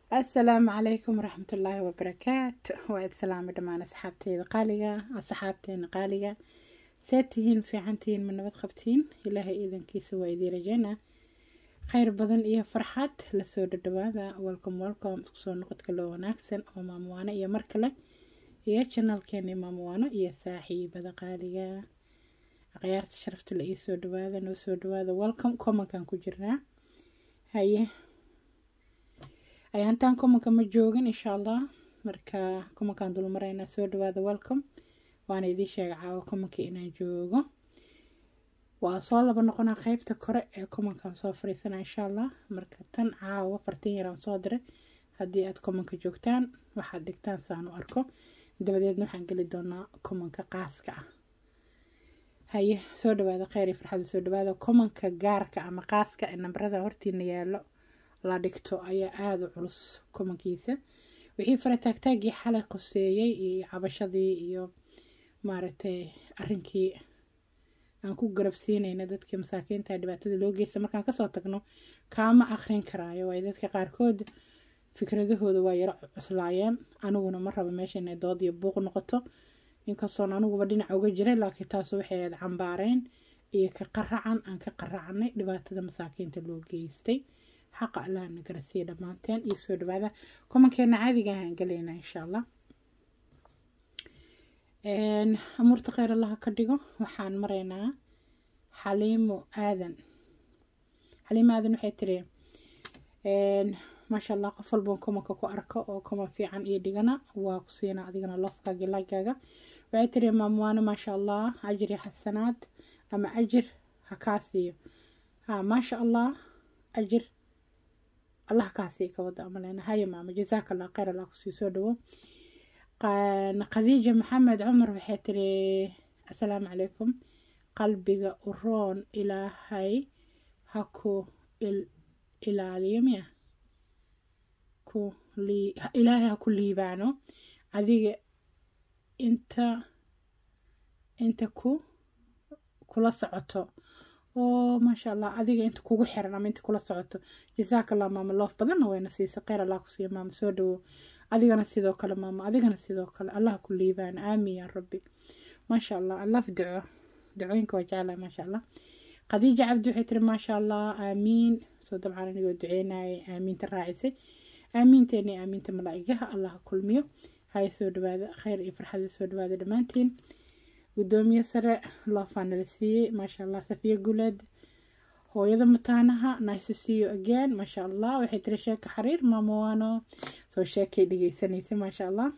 asalaamu calaykum waraxmatullaahi wabarakaatu waa islaami dhammaan asxaabteyda qaaliga asxaabteena qaaliga see tihiin fiican tihiin ma nabad qabtiin ilaahay iidankiisa waa idii rajeynaa khayr badan iyo farxad lasoo dhadhawaada welcome welcome isku soo noqodka loo wanaagsan oo maamuwaano iyo mar kale iyo janalkeeni maamuwaano iyo saaxiibada qaaliga akhyaarta sharafta la ii soo dhawaada noo soo dhawaada welcome commonkan ku jirnaa haye ayaantaan kumanka ma joogin insha allah marka kumankaan dulmaraynaa soo dhawaada welcome waana idiin sheega caawa kumankii inaan joogo waa soo laba noqonaa qeybta kore ee kumankaan soo fariisana insha allah marka tan caawa fartin yaraan soo diray haddii aad kumanka joogtaan waxaad dhigtaan saan u arko dabadeedna waxaan geli doonaa kumanka qaaska ah haye soo dhawaada kheyr iyo farxada soo dhawaada kumanka gaarka ama qaaska ee nambarada hortiina yaallo la dhigto ayaa aada u culus kumankiisa wixii farataagtaagii xalay qoseeyey iyo cabashadii iyo maaragtay arrinkii aan ku garabsiinayna dadkii masaakiinta dhibaatada loo geysta markaan kasoo tagno kaama akrin karaayo waayo dadka qaarkood fikradahooda waa yaro cuslaayeen aniguna ma rabo meesha inay dood iyo buuq noqoto inkastoon aniguba dhinaca uga jiray laakiin taas waxay aad cambaareen iyo ka qaracan aan ka qaracnay dhibaatada masaakiinta loo geystay xaqa allaha na garasiiya dhammaanteen iyo soo dhawaada kumankeena caadiga ahaan galaynaa insha allah amuurta kheyr allaha ka dhigo waxaan maraynaa xaliimo aadan xaliimo aadan waxay tiri maasha allah qof walban kumanka ku arko oo kuman fiican iyo dhigana waa ku siina adigana lofkaaga laagaaga waxay tiri maamwaano maasha allah ajir iyo xasanaad ama ajir ha kaa siiyo ha maasha allah ajir allah kaasii ka wada amaleyna haya maama jazaaka allah kheyr allah kusii soo dhawo khadiija maxamed cumar waxay tiri assalaamu calaykum qalbiga u roon ilaahay ha ku ilaaliyo miya ku ilaahay ha ku liibaano adiga inta inta ku kula socoto oo maasha allah adiga inta kugu xiran ama inta kula socoto jasaaka allah maama loof badanna wayna siisa kheyr allah ku siiya maama soo dhawo adigana sidoo kale maama adigana sidoo kale allah ku liibaan aamin yaa rabbi maasha allah allaaf duco ducooyinka waa jeclahay maasha allah khadiija cabdi waxay tiri maasha allah aamiin soo dabcan anigoo duceynayay aamiinta raacisay aamiinteeni aamiinta malaa'igaha allah kulmiyo haya soo dhawaada kheyr iyo farxada soo dhawaada dhammaantiin gudoomiye sare loofaa nala siiyey maasha allah safiya guleed hooyada mataanaha nice to see you again maasha allah waxay tiri sheeka xariir maamowaano soo sheekay dhegeysanaysa maasha allah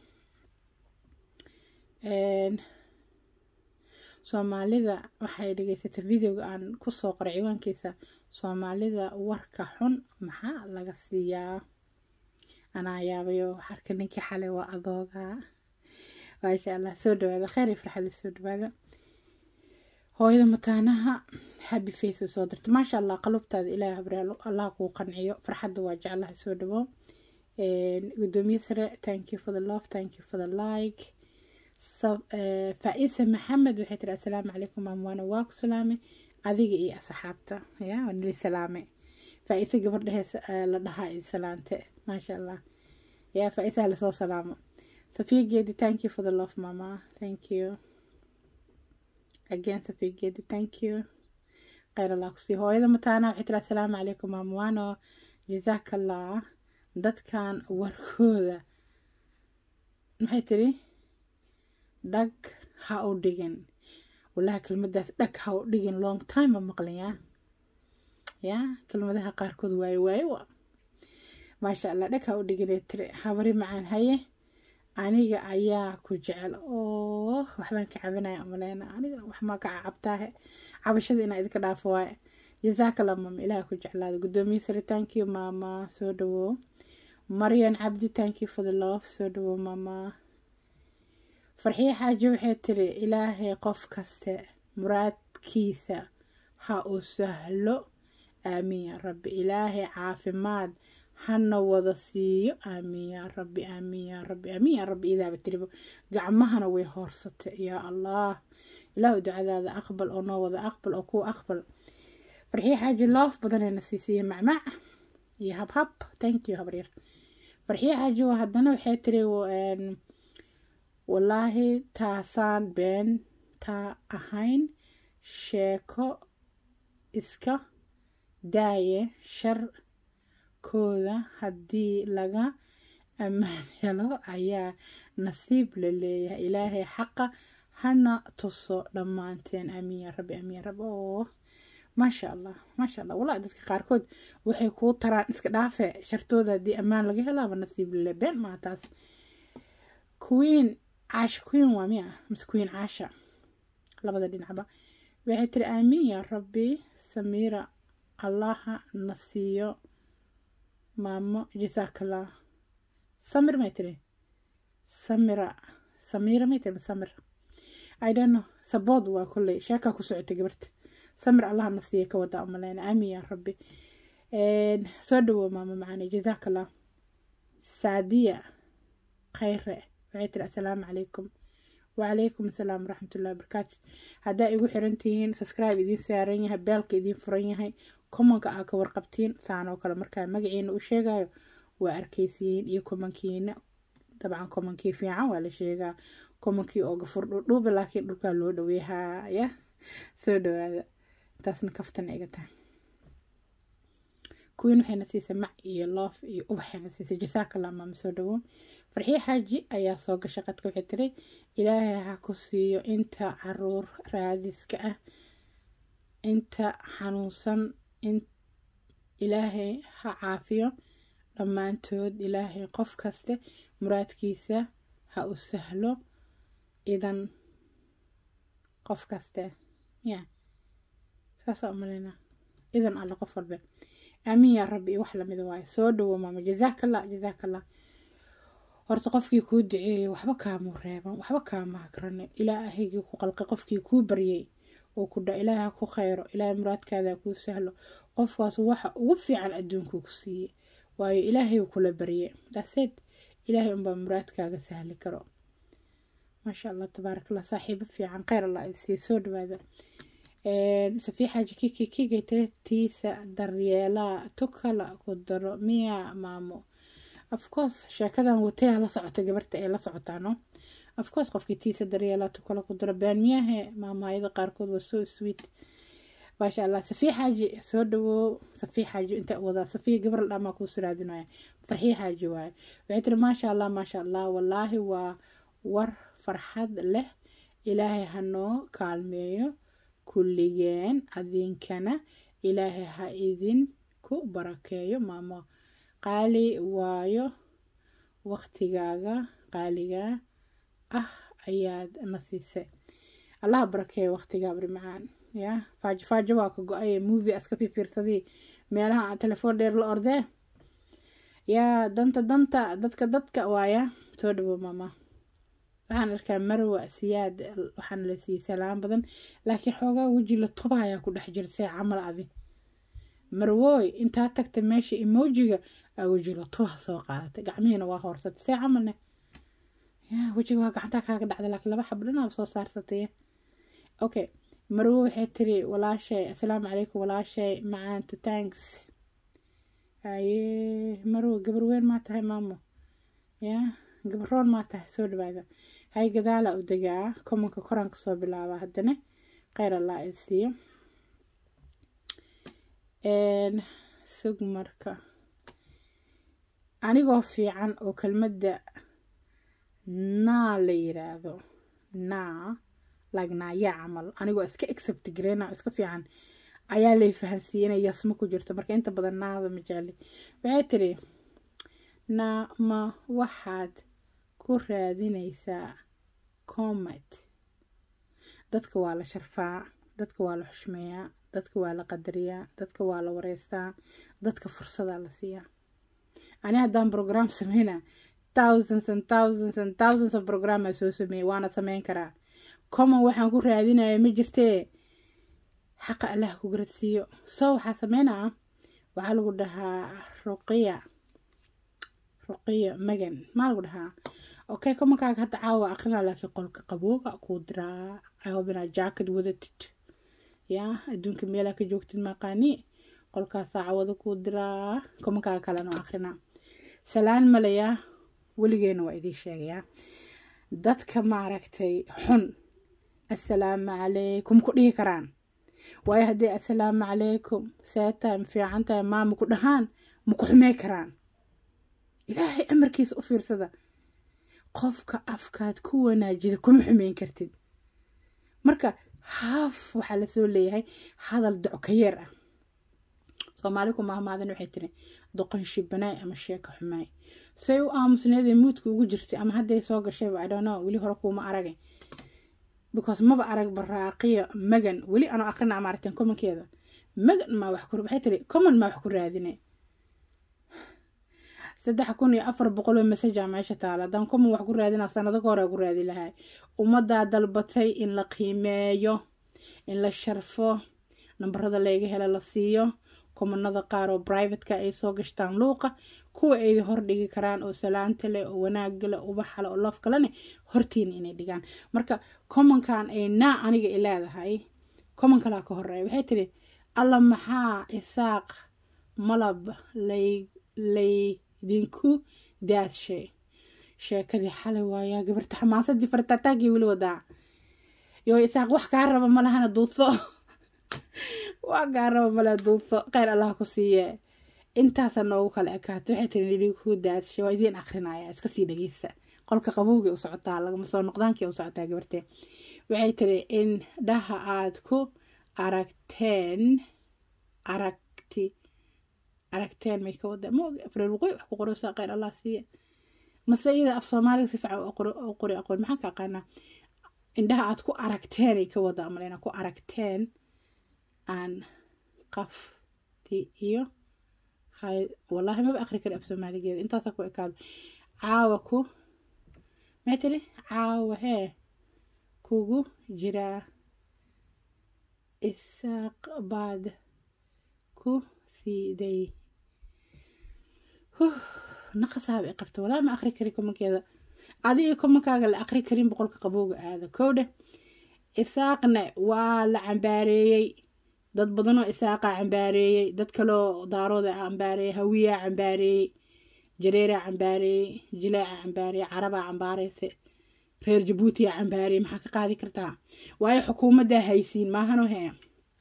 soomaalida waxay dhegeysatay videoga aan kusoo qoray ciwaankiisa soomaalida warka xun maxaa laga siiyaa anaa yaabayo xarka ninkii xalay waa adooga maasha allah soo dhawaada kheyr iyo farxada soo dhawaada hooyada mataanaha happy face soo dirta maasha allah qalubtaada ilaahay habraalo allah kuu qanciyo farxadda waa jeclaha soo dhawo gudoomiye sare thank you for the love thank you for the like faa-isa maxamed waxay tiri assalaamu calaykum maamwaana waa ku salaamay adiga iyo asxaabta ya waa nili salaame faa-isa gabardhehees la dhahaa idi salaante maasha allah ya faa-isaha lasoo salaamo Sophia Gedi, thank you for the love, Mama. Thank you. Again, Sophia Gedi, thank you. kheyr allah kusii hooyada mataana waxay tiri assalaamu calaykum maamwaano jazaakallah dadkan warkooda maxay tiri dhag ha u dhigin walahi kelmadaas dhag ha u dhigin long time ma maqlin ya ya kelmadaha qaarkood waaye waaye wa maasha allah dhag ha u dhigin tiri habari macaan haye aniga ayaa ku jecel oo waxbaan ka cabinaya umaleyna aniga waxmaa ka cabtaahe cabashada inaa idinka dhaafo waaye jazaakala maama ilaah ku jeclaada gudoomiye sare thank you maama soo dhawo maryan cabdi thank you for the love soo dhawo maama farxiye xaaji waxay tiri ilaahay qof kaste muraadkiisa ha uu sahlo aamiin yaa rabbi ilaahay caafimaad hana wada siiyo aamiin yaa rabbi aamiin yaa rabbi aamiin yaa rabbi idaaba tiribo gacmahana way hoorsatay yaa allah ilaahu ducadaada aqbal oo noo wada aqbal oo kuwa aqbal farxiye xaaji loof badanayna siisiiya macmaac iyo habhab thank you habaryar farxiye xaaji oo haddana waxay tiri wallaahi taasaan been taa ahayn sheeko iska daaye sharkooda haddii laga ammaan helo ayaa nasiib la leeyahay ilaahay xaqa hana tuso dhammaanteen amiin yaa rabbi amiin yaa rabbi oo maasha allah maasha allah walaa dadka qaarkood waxay kuu taraan iska dhaafe shartooda haddii ammaan laga helaaba nasiib lale been maa taas queen caasha queen waa miya mise queen caasha labada dhinacba waxay tiri aamiin yaa rabbi samiira allaha na siiyo maamo jasaakallah samir may tiri samira samiira may tiri samir i don't know sabood waa kolley sheekaa ku socotay gabarta samir allaha na siiya ka wadaa umaleyna aamin yaa rabbi soo dhawow maamo macaane jasaakallah saadiya khayre waxay tiri assalaamu calaykum wacalaykum assalaam waraxmatullahi wabarakaatu haddaa igu xiran tihiin subscribe idiin saaran yahay beelka idiin furan yahay komanka aa ka warqabtiin saan oo kale markaa magaciina u sheegayo waa arkaysiin iyo komankiina dabcan komankii fiican waa la sheegaa komankii oo gafur dhudhuuba laakiin dhulkaa loo dhaweehaa ya soo dhawaada taasna kaftan iga tahay kuwiin waxayna siisay mac iyo loof iyo ubaxayna siisay jasaakallah maama soo dhawow farxiye xaaji ayaa soo gashay qadka waxay tiri ilaahay ha ku siiyo inta caruur raadiska ah inta xanuunsan in ilaahay ha caafiyo dhammaantood ilaahay qof kaste muraadkiisa ha u sahlo idan qof kaste ya saasaa umaleyna idan alle qof walbe aamiin yaa rabbi iyo wax lamida waaye soo dhawo maama jasaakallah jasaakallah horta qofkii kuu duceeyey waxba kaamuu reeban waxba kaama hakranin ilaahaygii ku qalqay qofkii kuu baryey oo ku dha ilaaha ku khayro ilaahay muraadkaada kuu sahlo qofkaas waxa ugu fiican adduunkuu ku siiyey waayo ilaahay kula barye daaseed ilaahay unbaa muraadkaaga sahli karo maasha allah tabaarakallah saaxiibo fiican kheyr allah sii soo dhawaada safii xaaji kiki kigay tiretiisa daryeelaa tukala ku daro miya maamo afcourse sheekadan wataya la socota gabarta ay la socotaano afcourse qofkii tiisa daryeelaa tukala ku daro been miyahe maamaayada qaarkood waa so sweet maasha allah safii xaaji soo dhawow safii xaaji inta wadaa safii gabar la dhamaa kuu siraadinaya farxii xaaji waaye waxay tiri maasha allah maasha allah wallaahi waa war farxad leh ilaahay hanoo kaalmeeyo kulligeen adinkana ilaahay ha idinku barakeeyo maamo qaali waayo waqtigaaga qaaliga ah ayaad na siisay allaha barakeeyo waqtigaa bari macaan ya faajo faajo waa ka go-ay movie aska fiirsadii meelaha telefoon dheer la ordee yaa danta danta dadka dadka waaya soo dhawo maama waxaan arkaa marwa siyaad waxaana la siiyey salaan badan laakiin xoogaa weji la toba ayaa ku dhex jira see camal adi marwooy intaa tagta meesha emojiga aa weji la toba soo qaadatay gacmihiina waa hoorsatay see camalne ya wejiga waa gacantaa kaaga dhacda laakiin laba xab dhanaaba soo saarsatay okay marwo waxay tiri walaashay assalaamu calaykum walaashay macaanto tanks aye marwo gabar weyn maa tahay maamo ya gabaroon maa tahay soo dhawaada hay gadaala u degaa komanka koranka soo bilaaba haddana kheyr allah i siiyo sug marka anigoo fiican oo kelmadda naa la yiraahdo naa lagnaa yaa camal anigoo iska accept gareyna iska fiican ayaa lay fahansiiyey inay yasmo ku jirto marka inta badan naada majaali waxay tiri naa ma waxaad ku raadinaysaa comet dadka waa la sharfaa dadka waa la xushmeeyaa dadka waa la qadariyaa dadka waa la wareystaa dadka fursadaa la siiyaa ani haddaan program sameyna thousands and thousands and thousands of programaa soo sameeyey waana sameyn karaa common waxaan ku raadinaya ma jirtee xaqa allah ku garadsiiyo soo waxaa sameynaa waxaa lagu dhahaa ruqiya ruqiya magan maa lagu dhahaa okay commonkaaga hadda caawa aqrinaa laakiin qolka qabooga kuu diraa aobinaa jacket wadatid yaa adduunka meelaa ka joogtid maqaani qolkaas saacawada kuu diraa commonkaaga kalena aqrinaa salaan malayaa weligeena waa idiin sheegayaa dadka maaragtay xun assalaamu calaykum ku dhihi karaan waayo haddii assalaamu calaykum seetahay ma fiican tahay maama ku dhahaan ma ku xumey karaan ilaahay amarkiisa u fiirsada qofka afkaad ku wanaajida kuma xumeyn kartid marka haaf waxaa lasoo leeyahay hadal dockayeer ah soomaali ku mahmaadin waxay tiri doqon shibanaay ama sheeko xumaay say u aamusneedee muudka ugu jirtay ama hadday soo gashayba i don't know weli hore kuuma aragay because maba arag baraaqiya magan weli anoo aqrina maaragteen commonkeeda magan maa wax ku waxay tiri common maa wax ku raadine saddex kun iyo afar boqoloo masaja meesha taala haddaan common wax ku raadinaa sanado ka hore ku raadi lahay ummaddaa dalbatay in la qiimeeyo in la sharfo nambarada layga hela la siiyo komanada qaar oo brivatka ay soo gashtaan luuqa kuwa ay hordhigi karaan oo salaanta leh oo wanaaga leh ubaxa leh oo loof kalene hortiina inay dhigaan marka commonkan ay naa aniga i leedahay common kalaa ka horeeya waxay tiri alla maxaa isaaq malab lay laydinku daadshay sheekadii xalay waayaa gabarta xamaasadii fartaataagii weli wadaa yoo isaaq wax kaa raba malahana duudso waa gaaraba male duudso kheyr allah ku siiye intaasa noogu kala ekaato waxay tiri nidhi ku daadshay waa idiin akrinaya iska sii dhegeysa qolka qabowgii u socotaa lagama soo noqdaankii u socotaa gabartee waxay tiri in dhaha aad ku aragteen aragti aragteen may ka wada moog afreer waqooyi wax ku qoraysaa kheyr allah siiye mase iyada af soomaaliga si fiican u qori aqoon maxaan ka aqaanaa indhaha aad ku aragteenay ka wada amalena ku aragteen aan qafti iyo hay wallaahi maba akri kari af soomaaligeeda intaasa ku ekaado caawa ku maxay tiri caawa hee kugu jiraa isaaq baad ku siiday naqasaaba i qabta walaa ma akri kari komankeeda adiga komankaaga la akri karin boqolka qabowga aada kowdhe isaaqna waa la cambaareeyey dad badanoo isaaqaa cambaareeyey dad kaloo daarooda cambaareeyey hawiyaa cambaareeyey jareeraa cambaareeyey jilaaca cambaareeyey carabaa cambaareyse reer jabuutiyaa cambaareeyey maxaa ka qaadi kartaa waayo xukuumaddaa haysiin maahano hee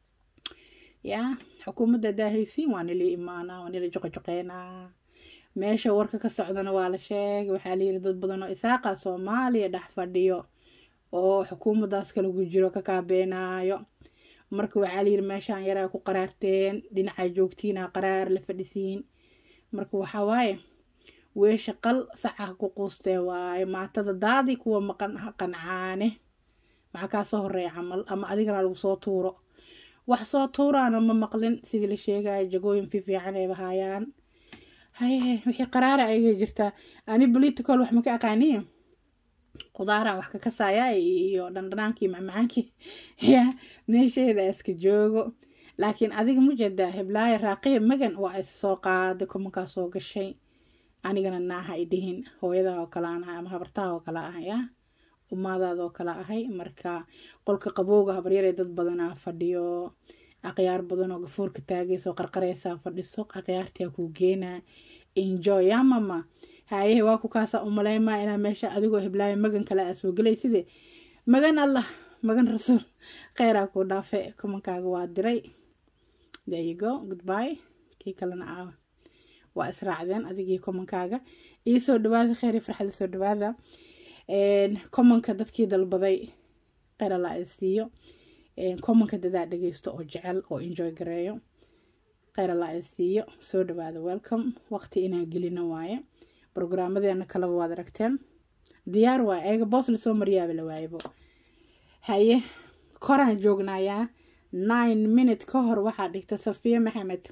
yaa xukuumadda haddaa haysiin waa nila imaanaa waa nila joqojoqeynaa meesha warka ka socdana waa la sheegay waxaa layiri dad badan oo isaaqa soomaaliya dhex fadhiyo oo xukuumaddaas kalagu jiro ka kaabeenaayo marka waxaa layiri meeshaan yaraa ku qaraarteen dhinacaa joogtiina qaraar la fadhisiin marka waxaa waaye weesha qal saca ku quustee waaye maatada daadi kuwa maqan qancaane maxaa kaa soo horeeya camal ama adigana lagu soo tuuro wax soo tuuraana ma maqlin sidii la sheegaya jagooyin fiifiican ay bahaayaan haye wixii qaraara ayga jirtaa ani political wax maka aqaaniya qudaaraan wax ka kasaaya iyo dhandhanaankii macmacaankii ya meesheeda iska joogo laakiin adiga mujeedaa heblaaya raaqiya magan waa is soo qaaday kumankaa soo gashay anigana naaha i dhihin hooyadaa oo kale aan ahay ama habartaha oo kale ahay ya umaadaada oo kale ahay marka qolka qabowga habaryaree dad badanaa fadhiyo akhyaar badan oo gafuurka taagayso qarqareysaa fadhiso akhyaartiyaa kuu geenaa enjoy yaa mama hayehe waa ku kaasaa umaleymaa inaa meesha adigoo heblaayo magan kale aa soo gelay sidee magan allah magan rasuul kheyraa kuu dhaafe kumankaaga waa diray there you go goodbye kii kalena aawa waa israacdeen adigii kumankaaga ii soo dhawaada kheyr farxada soo dhawaada commonka dadkii dalbaday kheyr allah ay siiyo commonka dadaa dhageysto oo jecel oo enjoy gareeyo kheyr allah ay siiyo soo dhawaada welcome waqti inaan gelino waaye brograamadeena kaleba waad aragteen diyaar waay ayaga boos lasoo maryaaba la waayabo haye koraan joognayaa nine minute ka hor waxaa dhigta safiya maxamed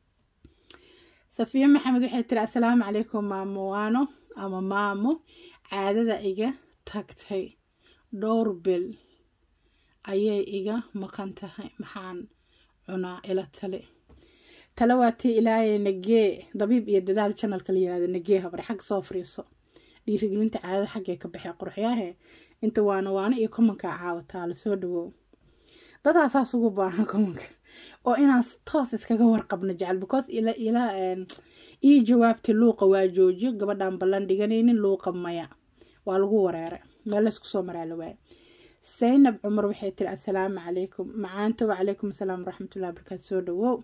safiya maxamed waxay tiri assalaamu calaykum maamo waano ama maamo caadada iga tagtay dhowr bil ayay iga maqan tahay maxaan cunaa ila tale tale waa tii ilaahay nagee dabiib iyo dadaal janalka la yirahdo nagee habare xag soo fariiso dhiirigelinta caadada xaggee ka baxee qurxyaahe inta waana waano iyo komankaa caawataa la soo dhawow dadaa saas ugu baahan komanka oo inaan toos iskaga warqabno jecel because ila ila ii jawaabti luuqa waa joojiyo gabadhaan ballan dhiganaynin luuqa maya waa lagu wareeray meel laysku soo maraa la waaye saynab cumar waxay tiri assalaamu calaykum macaanta wacalaykum assalaam waraxmatullahi wabarakaatu soo dhawow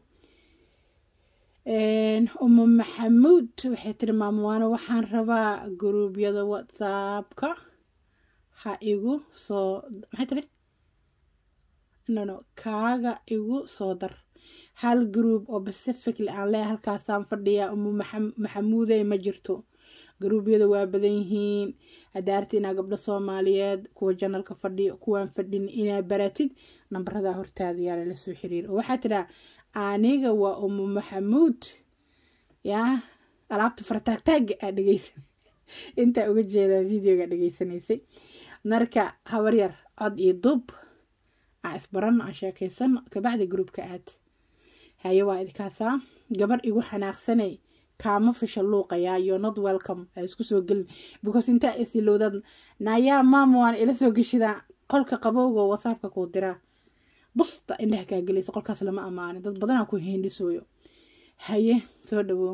umu maxamuud waxay tiri maamuwaano waxaan rabaa guruubyada whatsappka ha igu soo maxay tiri no no kaaga igu soo dar hal group oo pacifically aan leeyahay halkaasaan fadhiyaa umu maxamuudey ma jirto garuubyada waa badan yihiin hadaarti inaa gabdho soomaaliyeed kuwa janalka fadhiyo kuwaan fadhin inaa baratid nambaradaa hortaada yaa lala soo xiriir oo waxaa tidhaa aniga waa umu maxamuud yaa alaabta fartaagtaaga aa dhegeysan intaa uga jeedaa videoga dhegeysanaysay marka habaryar cod iyo dub aa isbaran aan sheekaysan kabacdi groupka aad haye waa idkaasaa gabar igu xanaaqsanay kaama fisha luuqayaa yo not welcome ha isku soo gelin because intaa isilowdad nayaa maama waan ila soo geshidaa qolka qabowga whatsappka kuu diraa busta indhaha kaa gelaysa qolkaas lama amaanin dad badanaa ku hindhisooyo haye soo dhawow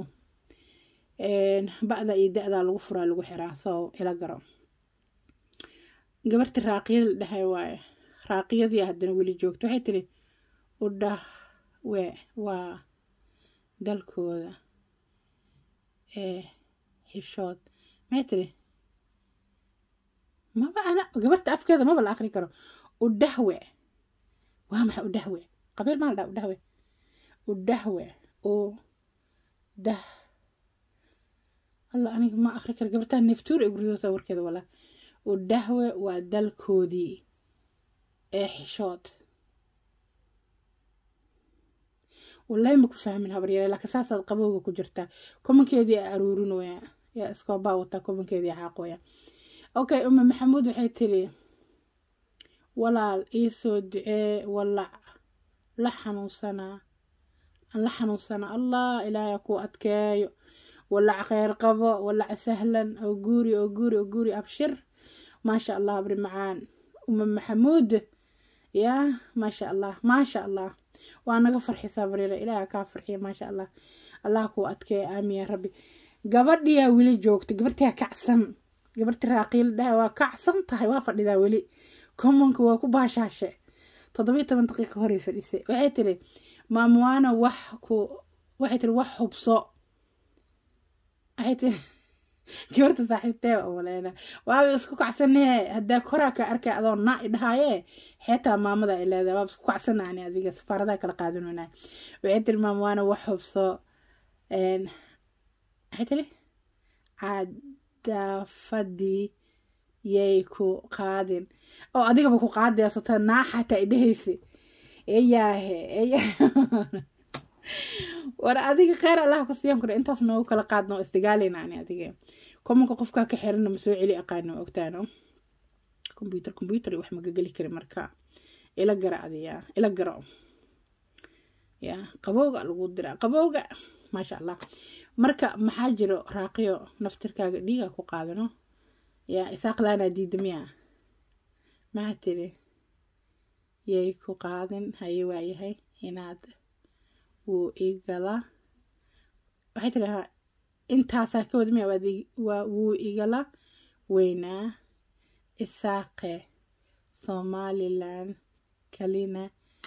ba'da iyo da-daa lagu furaa lagu xiraa soo ila garo gabarti raaqiyada la dhahay waaye raaqiyadii haddana weli joogto waxay tiri udhah we waa dalkooda ee xishood maxay tiri maba ana gabarta afkeeda maba la akri karo udhahwe waa maxay udhahwe qabiil maa la dhaha udhahwe udhahwe oo dah alla aniga ma akri karo gabartaa neftuur ay gurdootaa warkeeda walaa udhahwe waa dalkoodii ee xishood wallahi ma ku fahmin habaryare laakiin saasaad qabowga ku jirtaa komankeedii a aruurinooya yaa iskoobaa wataa komankeedii xaaqooya okay uma maxamuud waxay tiri walaal iisoo ducee walac la xanuunsanaa aan la xanuunsanaa allah ilaahay kuu adkeeyo walac kheyr qabo walac sahlan oo guuri oo guuri oo guuri abshir maasha allah abri macaan uma maxamuud yaa maasha allah maasha allah waa naga farxisaa bariira ilaaha kaa farxiya maasha allah allah kuu adkeeya aamin yaa rabbi gabadhiyaa weli joogta gabartiyaa kacsan gabarti raaqiil dhaha waa kacsan tahay waa fadhidaa weli commonka waa ku baashaashe toddobiyo toban daqiiqa horey fadhisay waxay tiri maamuwaana wax ku waxay tiri wax hubso waxay tiri gabarta saaxiibtee umaleena waaba isku kacsanee haddaa koraa ka arkay adoo naa idhahaaye xeetaa maamada ay leedahay waaba isku kacsana ani adiga safaaradaha kala qaadanona waxay tiri maamuwaana wax hubso waxay tiri cadaafadii yay ku qaadin oo adigaba ku qaadaya sota naa xataa idhahaysa eyaahe eyaa war adiga kheyr allah ku siiyan kure intaas noogu kala qaadno isdigaaleyna ani adiga komanka qofkaa ka xirana ma soo celi aqaano ogtaano combyuter combyuter wax maga geli kari marka ila gara adiya ila garo ya qabowga lagu diraa qabowga maasha allah marka maxaa jiro raaqiyo naftirkaaga dhiiga ku qaadano ya isaaqlaanaa diida miya maxaa tiri yay ku qaadin haye waayahay inaad wuu igala waxay tiri ha intaasaa ka wada miya waa wuu igala weynaa isaaqe somalilan kalina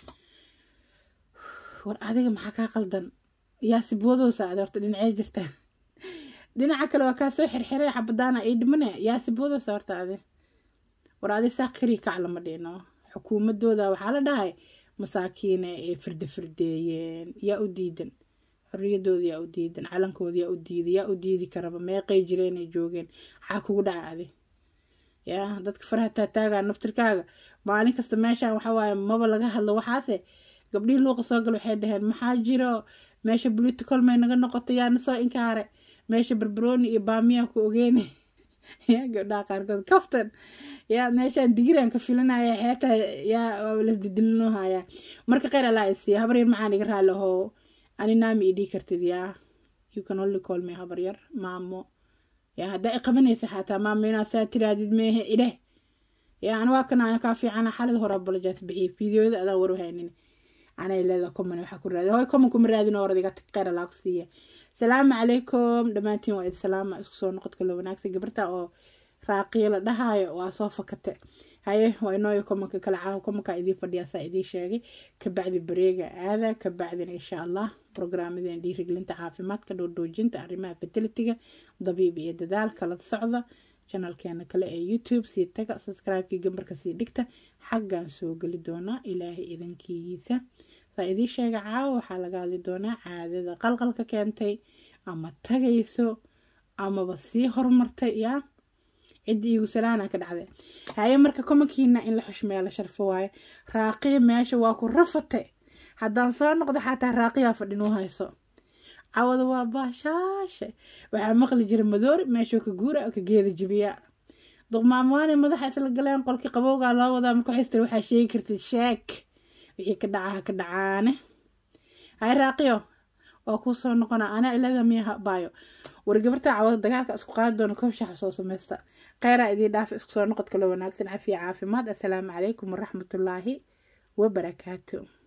war adiga maxaa kaa qaldan yaa sibwadoosa ade horta dhinacee jirta dhinaca kale waa kaa soo xirxiray xabadaana ii dhimane yaa sibwadoosa horta ade war adi saaq keliya kac lama dhino xukuumadooda waxaa la dhahay masaakiine ee firde firdeeyeen yaa u diidan xorriyadooda yaa u diidan calankooda yaa u diiday yaa u diidi karaba meeqay jireen ay joogeen maxaa kugu dhaca adi yaa dadka faraha taataagaa naftirkaaga maalin kasta meeshaan waxa waaye maba laga hadlo waxaase gabdhihii luuqa soo gal waxay dhaheen maxaa jiro meesha political may naga noqoto yaana soo inkaare meesha barbarooni iyo baamiyaa ku ogeene yaa gabdhaha qaarkood kaftan yaa meeshaan digiraan ka filanaya xeetaa yaa waaba lasdidilino hayaa marka kheyr allaa isiiya habar yar maxaan iga raali ahoo ani naami idhii kartid yaa you can only call me habar yar maamo yaa haddaa i qabanaysa xataa maamo inaad saa tiraadid meehe idheh yaa an waa kana ana kaa fiicana xalid hore abolojaas bixiye fideoyada adaan warwahaynin anay leedaha common waxaa ku raadi hoy common kuma raadin oo oradiga kheyra laa ku siiya salaamu calaykum dhammaantiin waa idsalaama isku soo noqodka la wanaagsan gabarta oo raaqiyo la dhahaayo waa soo fakate haye waa inooyo komanka kala caawa komanka idiin fadhiyaasaa idiin sheegay kabacdi bareega aada kabacdina insha allah brograamadan dhiirigelinta caafimaadka dhowrdhoojinta arrimaha fertilitiga dabiib iyo dadaal kala socda janalkeena kale ee youtube sii taga subscribe-kii gambarka sii dhigta xaggaan soo geli doonaa ilaahay idankiisa saa idiin sheega caawa waxaa laga hadli doonaa caadada qalqalka keentay ama tagayso amaba sii horumartay yaa ciddii iigu salaana ka dhacday haye marka komankiina in la xushmeeya la sharfo waaye raaqiya meesha waa ku rafate haddaan soo noqdo xataa raaqiyaa fadhin u hayso cawada waa baashaashe waxaa maqli jira madoori meeshuu ka guura oo ka geeda jibiya duqmaamwaane madaxa isla galeen qolkii qabowgaa loo wadaa marka waxay istiri waxaa sheegi kartid sheeg wixii ka dhacaha ka dhacaane hay raaqiyo waa kuu soo noqona anaa ilada miyaha baayo war gabarta cawada dagaalka isku qaadi doona koobshaxa soo samaysta kheyraa idiin dhaafa isku soo noqodka loo wanaagsan cafiya caafimaad assalaamu calaykum waraxmatullaahi wabarakaatu